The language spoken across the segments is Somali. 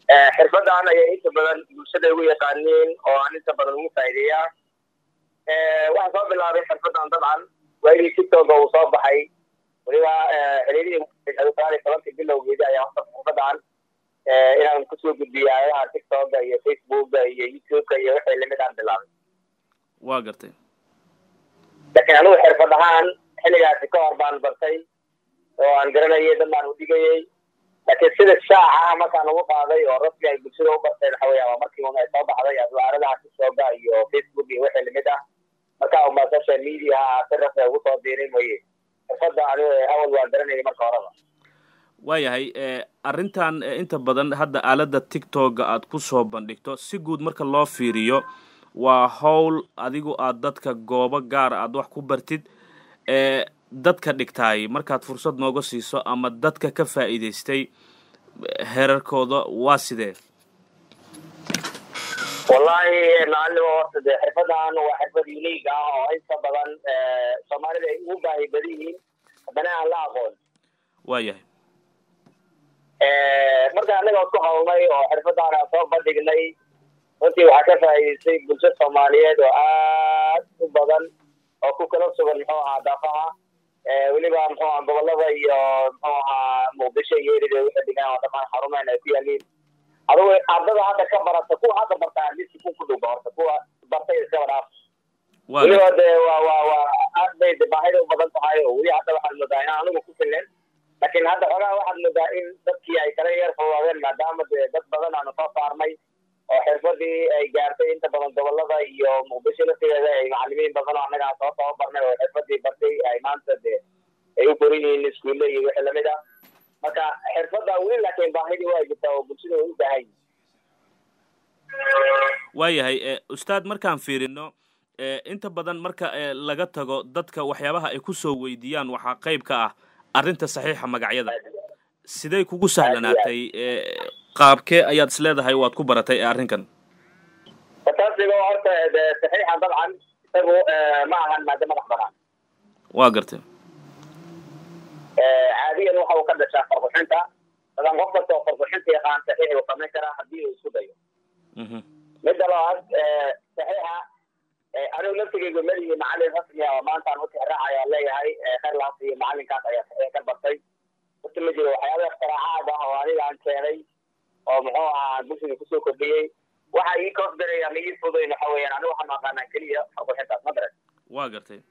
xirfadan ayaa inta badan bulshada ugu yaqaaniin oo aan inta badan ugu faa'iideeyaa waxaan soo bilaabay xirfadan dabcan waagii tiktoka uu soo baxay weliba xiriirihii tobankii bilowgeedii ayaa horta xirfadan inaan kusoo gudbiyo aayaha tiktoka iyo facebooka iyo youtubeka iyo wixii lamid aan bilaabay waa gartay laakiin anigu xirfad ahaan xilligaasi ka hor baan bartay oo aan garanayay dad baan udhigayay laakiin sida shaaca markaan ugu qaaday oo rasmi ay bulshada u barteen waxa weya waa markii una soo baxday adwaaradaha tiktoka iyo facebook iyo wixii lamid ah markaa uma social mediaha si rasmi ugu soo diiray mooye xirfadda anigu awal waan garanayay marka horeba waayahay arrintan inta badan hadda aaladda tiktoka aad ku soo bandhigto si guud marka loo fiiriyo waa howl adigu aad dadka goobo gaara aad wax ku bartid ee dadka dhigtaay markaad fursad nooga siiso ama dadka ka faa'iidaystay herarkooda waa sidee wallahi macalimo horta dee xirfadan waa xirfad unique ah oo inta badan soomaalida ay ugu baahi badan yihiin haddana aan la aqoon waayahay marka annaga isku hawlnay oo xirfadan aan soo bandhignay runtii waxaa ka faa'iidaystay bulsho soomaaliyeed oo aad u badan oo ku kala sugan muxuu ahaa daafaha weliba muxuu aha gobolada iyo muxuu ahaa muqdisho iyo erida wixii dhigaan oo dhamaan xarumeyn ay ku yaaliin adugu ardada hadda ka barata kuwa hadda barta adisi ku ku dhowba horta kuwa bartay iskaba dhaaf weliba dee waa waa waa aad bay de baahida u badan tahay oo weli hadda waxaad moodaa inaan anigu ku filen laakiin hadda xogaa waxaad moodaa in dadkii ay kala yar fogaadeen maadaama dee dad badan aanu soo saarnay oo xirfadii ay gaartay inta badan gobolada iyo muqdisho laftigeeda ay macalimiin badan oo annaga soo tababarnay oo xirfadii bartay ay maanta dee ay u koran yihiin iskuulle iyo wixii lamid ah marka xirfadda weli laakiin baahidii waa jirtaa oo bulshada way u baahan yihin waayahay ustaad markaan fiirino inta badan marka laga tago dadka waxyaabaha ay kusoo weydiiyaan waxaa qayb ka ah arrinta saxiixa magacyada siday kugu sahlanaatay qaabkee ayaad is leedahay waad ku baratay arrinkan fataasiga horta de saxiixa dabcan isagu ma ahan maado madax banaan waa gartay caadiyan waxa uu ka dhashaa farquxinta dadan qof kasta oo farquxinta yaqaan saxiix uu samayn karaa haddii uu isku dayo midda labaad saxiixa anigu laftigeygu melihi macalin rasmi ah oo maanta aan utixraacaya leeyahay khayr lahaas iyo macalinkaas ayaa saxiix ka bartay horta ma jiro waxyaaba ikhtiraacaaad ah oo aniga aan keenay oo muxuu ahaa bulshada kusoo kordhiyey waxa ii koosgaray ama ii fudayn waxa weeyaan anigu waxaan aqaanaa keliya farquxintaas ma daran waa gartay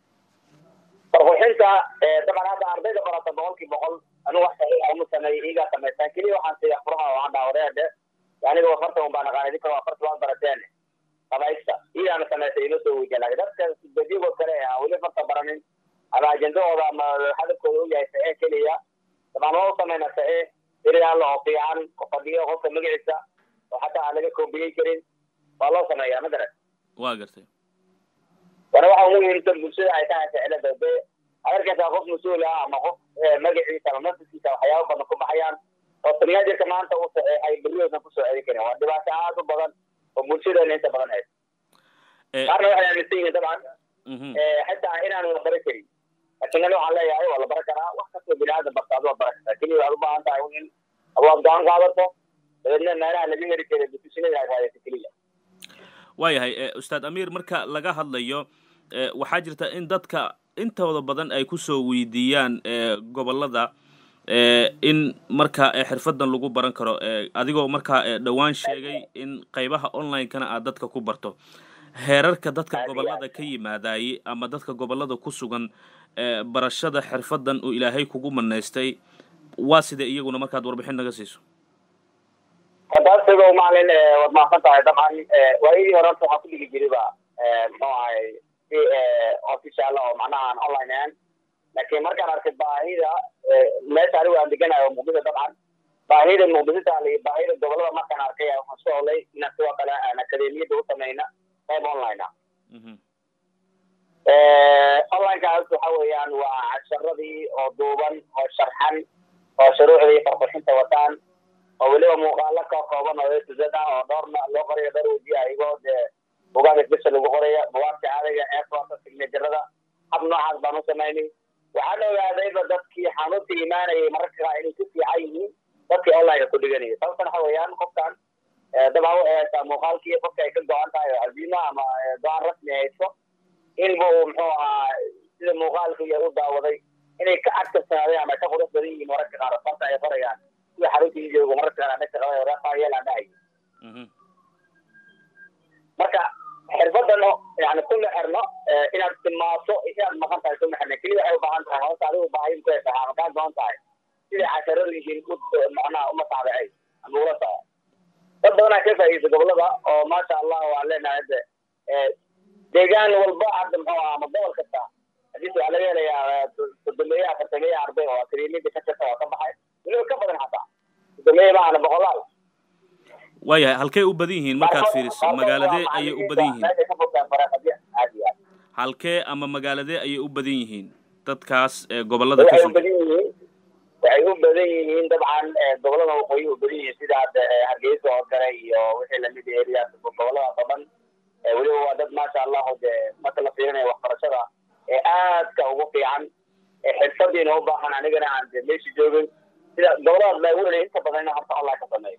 farquxinta dabcan hadda ardayda barata boqolkii boqol anigu wax saxiixa uma sameeyo iigaa samaystaan keliya waxaan siiya furaha oo aan dhaawadeede aniga afarta un baan aqaana idinka afarta waan barateen qabaysta iigaana samaysay inoo soo weydiya laakiin dadka badigo kale aan weli farta baranin ama ajendahooda ama hadafkooda u yahay saxiix keliya dabcan waa u sameynaa saxiix iriyaalla oo fiican oo fadhiyo qofka magaciisa oo xataa aan laga koobiyey karin waa loo sameeyaa ma garan waa gartay wana waxa ugu muhiimsan bulshada ay tahay ficilada de adarkaysaa qof mas-uul ah ama qof magaciisa ama nafsiskiisa waxyaaba badan ku baxayaan oo tanaajirka maanta uu saxeexay beriyoosan kusoo celin karin waa dhibaato aad u badan oo bulshadeena inta badan haysa qaarna waxay aaminsan yihiin dabcan xitaa inaan la baran karin laakiin ani waxaan leeyahay waa la baran karaa wax kastoo bini aadan barta adu waa baran kartaa keliya waad u baahan tahay in adu aad go-aan qaadato dabeedna meelaha laga heri kara dutushinada ay raadaysa keliya waayahay ustaad amiir marka laga hadlayo waxaa jirta in dadka intooda badan ay kusoo weydiiyaan gobolada in marka xirfadan lagu baran karo adigoo markaa dhowaan sheegay in qaybaha online-kana aad dadka ku barto heerarka dadka gobolada ka yimaadaye ama dadka gobolada ku sugan barashada xirfadan uu ilaahay kugu manaystay waa sidee iyaguna markaad warbixin naga siiso fadaasigo maalin waad mahadsan tahay dabcan waayadii hore horta waxaa ku dhigi jiriba muxuu ahay si official oo macnaha aan online ahan laakiin markaan arkay baahida meesha anigu aan deganayo muqdisho dabcan baahida muqdisho taala iyo baahida gobolada markaan arkay waxaan soo olay inaan sidoo kale aan akademiyadda u samayna qayb online ah onlinekaas waxa weeyaan waa casharadii oo duuban oo sharxan oo shuruucdii farqurxinta wataan oo weliba muuqaalo ka kooban oo etuzad ah oo dhowrna loo qorayo dhowr wejiya ayagoo dee bugaag isbesha lagu qoraya bugaagta caadiga airforta signaturada hab noocaas baan u samaynay waxaan ogaadayba dadkii xanuunta imaanayay mararka qaar inay ku fiican yihiin dadkii online ku dhiganaya sababtan waxa weeyaan qofkan dabcan waxay haysaa muuqaalkii qofka ay ka go-an tahay oo caziima ama go-aan rasmi hayso inbuu muxuu ahaa sida muuqaalka iyo u daawaday inay ka adkarsanaadeen ama ka qurux badan yihiin mararka qaar sababta ay farayaan sida xaruntii joogo mararka qaar ana shaqada wadaafayeel aan dhahay marka xirfadan yani kuma xirno inaad timaaso inaad maqan tahay kuma xirna keliya waxay ubaahan tahay hoosta adigu baahin ku haysaa ama kaa goon tahay siday casharadu yihiin u macnaha uma taabicay ama ula soco dad badanaa ka faa'iidaysa gobolada oo maasha allah waan leenahay hadda deegaan walba hadda muxuu aha ama gobol kasta hadii waxaa laga helayaa sodomeeya afartameeya arday oo akademiyada ka jirta oo ka baxay weliba ka badan xataa sodomeeya maahana boqolaal waayahay halkey u badan yihiin markaad fiiriso magaaladee ayay u badan yihiin halkee ama magaaladee ayay u badan yihiin dadkaas gobolada ka waxay u badan yihiin waxay u badan yihiin dabcan gobolada waqooyi u badan yihiin sida hadda hargeysa oo kale iyo wixii lamid eriyaas goboladaas oo dhan weliba waa dad maasha allahu de marka la fiirinayo waxbarashada ee aadka ugu fiican xirfadiina u baahan anigana aan de meesha joogin sida goboladaas baa weli inta badan ina horta online ka sameeyo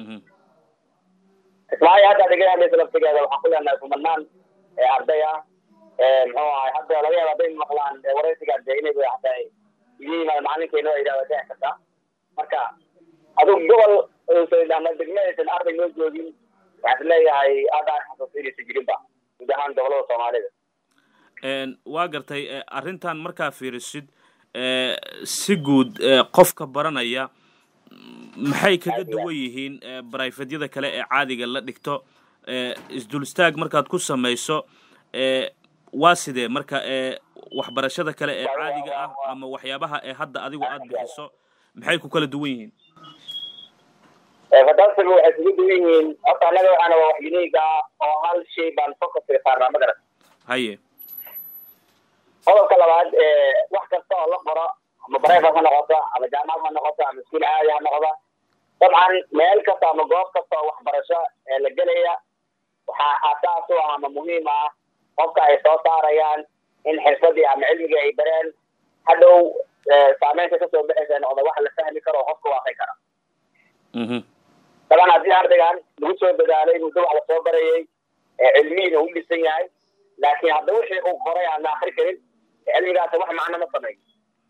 ismaayo hadda adiga hadlaysa laftigeeda waxaan ku leenahay kumanaan arday ah muxuu ahay hadda laga yaaba hadday maqlaan waraysigaan de inay hataa iga yimaado macalinkeena waa yidhahda dhici karta marka adigu gobol ama degme aysan arday noo joogin waxaan leeyahay hadda aan xasuusto inaysan jirinba guud ahaan gobolada soomaalida waa gartay arrintan markaa fiirisid si guud qofka baranaya maxay kaga duwan yihiin barayfadyada kale ee caadiga la dhigto isdul istaag markaad ku samayso waa sidee marka waxbarashada kale ee caadiga ah ama waxyaabaha ee hadda adigu aada bixiso maxay ku kala duwan yihiin fantastiga waxay kugu duwan yihiin horta annaga waxaana waa wax uniga oo hal shay baan focuska saarnaa magarat haye qodobka labaad wax kasta oo la qoro ama barefas ha noqoto ama jaamacad ha noqoto ama iskuul caadi ha noqdo dabcan meel kasta ama goob kasta oo waxbarasho ee la gelaya waxaa asaas u ah ama muhiim ah qofka ay soo saarayaan in xirfadii ama cilmigii ay bareen hadhow saameynta kasoo baxaysa noqda wax la fahmi karo oo qofka waaqi kara daban haddii ardaygan lagu soo dadaalay muddo wax lasoo barayay cilmihiina u dhisan yahay laakiin hadda wixii uu qoray aan la akri karin cilmigaas wax macno ma sameeyo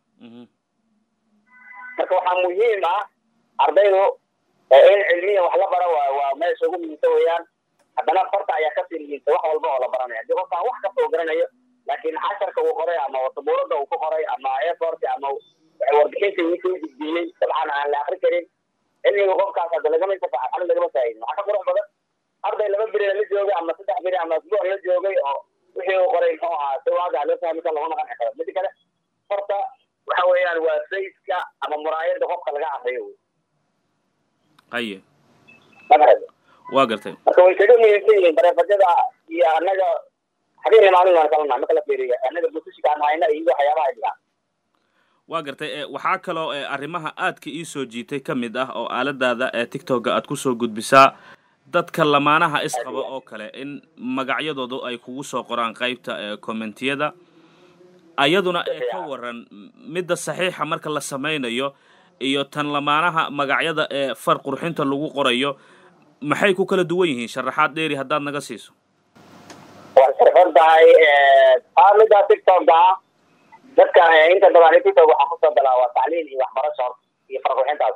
marka waxaa muhiim ah ardaydu in cilmiyan wax la bara waa waa meesha ugu muhiimsan weeyaan haddana farta ayaa kasii muhiimsan wax walba oo la baranaya haddii qofkaan wax kasta uu garanayo laakiin casharka uu qoray ama sabuurada uu ku qoray ama effort ama warbixinta uu soo gudbiyey dabcan aan la akri karin cilmiga qofkaas hadda lagama intifaac xalin lagama faa'idin waxaa ka qurux badan arday laba beri la joogay ama saddex beri ama asbuuc la joogay oo wixii uu qoray muxuu ahaa si waaga loo fahmi karo laguna qanci karo mida kale horta waxa weeyaan waa sayska ama muraayada qofka laga akriyo wey haye magarad waa gartay marka way kaga muhiimsan yihiin bareefajada iyo annaga habeenna maalin waan kalana marka la fiiriyo annaga busishka aan hayna iyo waxyaabaha ay dhigaan waa gartay waxaa kaloo arrimaha aadka ii soo jiitay ka mid ah oo aaladaada ee tictokga aad kusoo gudbisaa dadka lamaanaha isqaba oo kale in magacyadoodu ay kugu soo qoraan qaybta commentiyada ayaduna ee ka waran midda saxiixa marka la samaynayo iyo tan lamaanaha magacyada ee far qurxinta lagu qorayo maxay ku kala duwan yihiin sharaxaad dheeri haddaad naga siiso waa sharxan tahay aa midda tictokga ah dadka inta badan tictok waxaa kusoo galaa waa tacliin iyo waxbarasho iyo farqurxintaas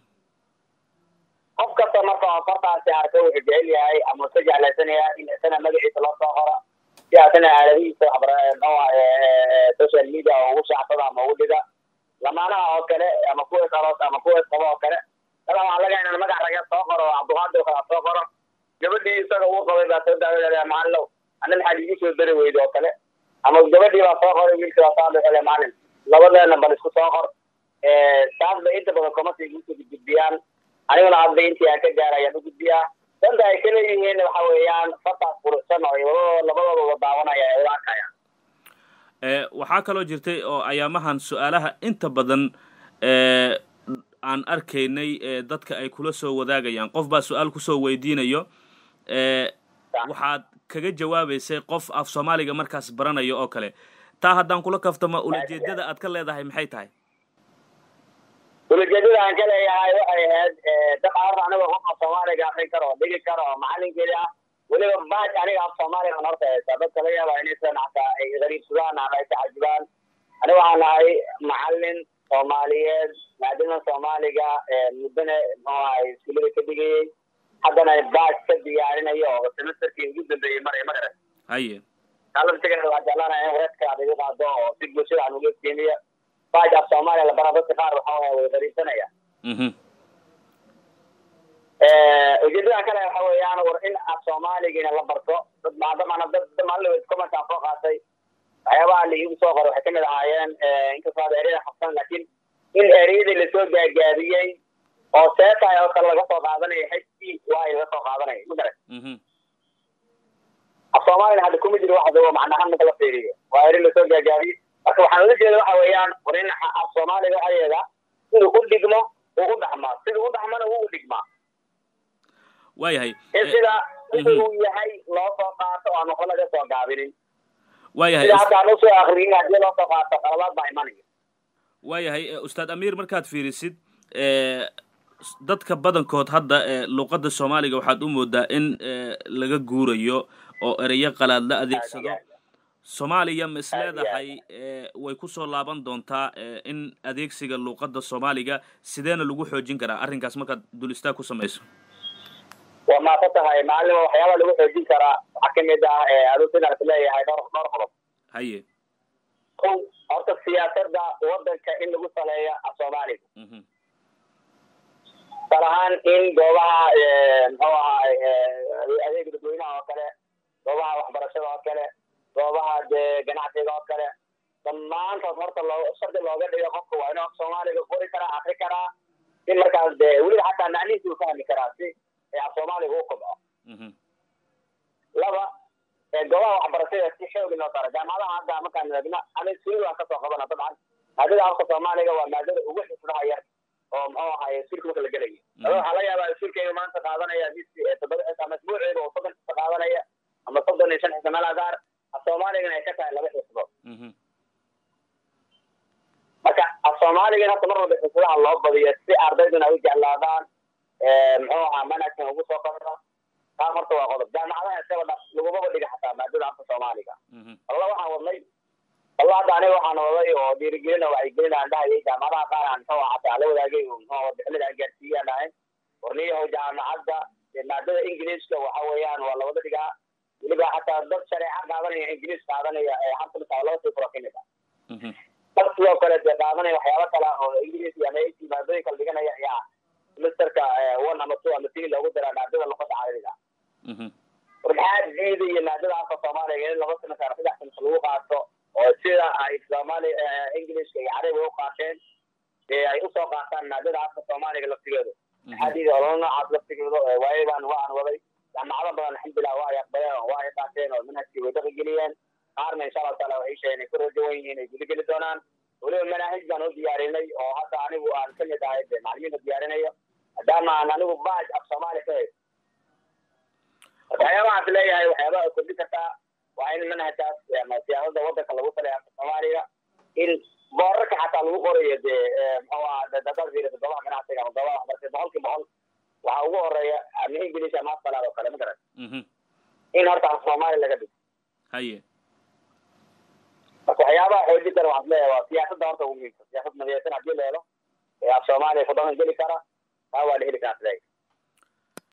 qof kasta marka oo fartaasi arka wuxuu jecel yahay ama uska jeclaysanaya in isana magaciisa loo soo qoro si asana aaladihiisa social media oo ugu shaacsada ama ugu dhiga lamaanaha oo kale ama kuwa aroos ama kuwa isqabo oo kale daban waxaa laga inaan magac raga soo qoro cabdiqaadir kala soo qoro gabadhii isaga uu qabay baa soo daawada maalinow ana maxaad igu soo dari weyda oo kale ama gabadhii baa soo qoray wiilkii baa soo dhexele maalin labadeena bal isku soo qor taas bay inta badan komasi igu soo gudbiyaan aniguna hadda intii aan ka gaarayaan u gudbiyaa danta ay ka leeyihiin waxa weeyaan fartaas quruxsan oo labadooda labadooda wada daawanaya ee wada arkayaan waxaa kaloo jirtay oo ayaamahan su-aalaha inta badan aan arkaynay dadka ay kula soo wadaagayaan qof baa su-aal kusoo weydiinayo waxaad kaga jawaabaysay qof af soomaaliga markaas baranayo oo kale taa haddaan kula kaftamo ulajeedada aad ka leedahay maxay tahay ulajeedada aan ka leeyahay waxay ahayd dad arta aniga qofka soomaaliga akrin karo dhigi karo macalinkeeda ah weliba baaj aniga af soomaaliga horta haysta dadka laga yaaba inaysan hataa ay gariibsadaan ama ay tacajubaan aniga waxaan nahay macalin soomaaliyeed maadama soomaaliga muddana muxuu ahay iskuulada ka dhigayay haddana baaj ka diyaarinayo oo semesterkii ugu dambeeyey maray magaran haye alabtigeeda waa jeclaanaya in reedka aad igu qaado oo si bulshada aan uga keeniyo baaj af soomaaliya la baraa dadka qaar waxa waye way gariibsanaya mhm ujeedada kale waxa weeyaan war in af soomaaligiina la barto dad maadamana dad maalin commentaan soo qaatay waxyaabaha la iigu soo qoray waxay kamid ahaayeen inkastoo ada ereyada xabsan laakiin in ereyadii lasoo gaagaabiyey oo seetaay oo kale laga soo qaadanaya hp y laga soo qaadanaya ma garan mhm af soomaalina hadda kuma jiro wax dabo macnahaan marka la fiiriyo waa eri lasoo gaagaabiyey marka waxaan ula jeeda waxa weeyaan war in af soomaaliga ayaga siduu u dhigmo uu u dhaxmaa siduu u dhaxmana wuu u dhigmaa waayahay in sida siduu yahay loo soo qaato oo aan waxba laga soo gaabinin waayahay sida hadda aan usoo akriyin haddii loo soo qaato qaladaad baa imanaya waayahay ustaad amiir markaad fiirisid dadka badankood hadda luqadda soomaaliga waxaad u moodaa in laga guurayo oo ereyo qalaad la adeegsado soomaaliya ma is leedahay way kusoo laaban doontaa in adeegsiga luuqadda soomaaliga sideena lagu xoojin karaa arrinkaas markaad dul istaag ku samayso waa maasa tahay macalima waxyaaba lagu xoojin karaa waxaa kamid ah aruusinaan is leeyahay dhowr dhowr qodob haye kow horta siyaasadda wadanka in lagu saleeyo af soomaaliga mhm tusaale ahaan in goobaha muxuu ahaay adeega dadweynaha oo kale goobaha waxbarashada oo kale goobaha dee ganacsiga oo kale dhammaantood horta loo shardi looga dhigo qofka waa inuu af soomaaliga qori karaa akri karaa si markaas dee weliba xataa macnihiisi uu fahmi karaa si af soomaaliga u kobco mhm laba goobaha waxbarashada si xoogi loo saro jaamacadaha hadda markaan eegno ana iskuul waan kasoo qabana dabcan maadada afka soomaaliga waa maadada ugu xisnaha yar oo muxuu ahaay iskuulka marka la gelayo ada waxaa laga yaabaa iskuulkayga maanta qaadanaya todoba ama isbuuciiba oo soddon xisa qaadanaya ama soddon iyo shan xisa meel gaar af soomaaligana ay ka tahay laba xisbo mhm marka af soomaaligan hadda mar walba xisadaha loo badiyo si ardayduna ay u jeclaadaan muxuu ahaa manhajkan ugu soo qabta taas horta waa qodob jaamacadaha iskaba dhaf lagumaba dhiga xataa maadada afka soomaaliga mhm walla waxaan wadnay walla hadda aniga waxaan waday oo dhiirigelin oo wacyigelin aan dhahayay jaamacadaha qaar aan muxuu ahaa xataa la wadaagay oo muxuu ahaa bixinada aan gaarsiiyay aan dhahay warniyahow jaamacadda dee maadada ingiliiska waxa weeyaan waa lawada dhigaa weliba xataa dad shareeca qaadanaya ingiliis qaadanaya ee xabta misaa laba sii furo kamid ah mhm dad sidoo kale dee qaadanaya waxyaaba kale oo ingiliis iyo ama ac maadooyin kala dhiganaya ayaa semesterka one ama two ama three loogu diraa maadada luqada carabiga mhm war maxaa diidaya maadada afka soomaaliga in laba semester saddex semester lagu qaato oo sida ay soomaali ingiliiska iyo carabiga u qaateen dee ay usoo qaataan maadada afka soomaaliga laftigeedu maxaa diidaya ololo noocaas laftigeedu waayo baan waan waday jaamacado badan alxamdulilah waa ay aqbaleen oo waa ay qaateen oo manhajkii way dhaqi geliyeen qaarna insha allahu taala waxay sheegeen ay ku rajawan yihiin ay gudageli doonaan weliba manaahij baan u diyaarinay oo hadda anigu aan kamid ahay de macalimiinta diyaarinayo maadaama aan anigu baaj af soomaali ka haysto waxyaabahaas leeyahay waxyaabaha ay kordhin kartaa waa in manhajkaas ama siyaasada wadanka lagu saleeyo afka soomaaliga in boorarka xataa lagu qorayo dee muxuu ahaa dadaad fiiriso goobaha ganacsiga ama goobaha waxbarashada boqolkii boqol waxaa ugu horeeya ama english ama afkalaad oo kale ma garan mhm in horta af soomaali laga dhigo haye marka waxyaabaha xoojin kara waxaan leeyahay waa siyaasadda horta ugu muhiimsan siyaasad midaysan haddii la helo ee af soomaaliya ku dhaqan geli kara taa waa la heli karaa siday